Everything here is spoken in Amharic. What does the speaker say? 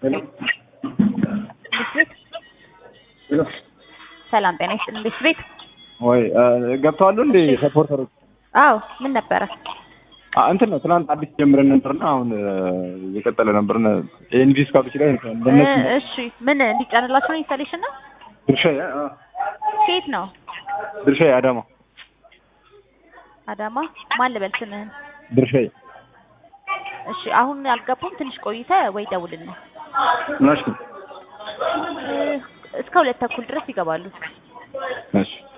ሄሎ ቤት ቤት ሄሎ ሰላም ጤና ይስጥልን ቤት ቤት ወይ ገብተዋሉ እንዴ ሰፖርተሮች? አዎ ምን ነበረ አ እንትን ነው ትናንት አዲስ ጀምረን ነበርና አሁን የቀጠለ ነበርና ኤንቪስ ካሉች ላይ እንደነሱ እ እሺ ምን እንዲጫንላቸው ነው ኢንስታሌሽን ነው ድርሻዬ አ ከየት ነው ድርሻዬ አዳማ አዳማ ማን ልበል ስምህን ድርሻዬ እሺ አሁን አልገቡም ትንሽ ቆይተ ወይ ደውልን ናሽ እ እስከ ሁለት ተኩል ድረስ ይገባሉ ናሽ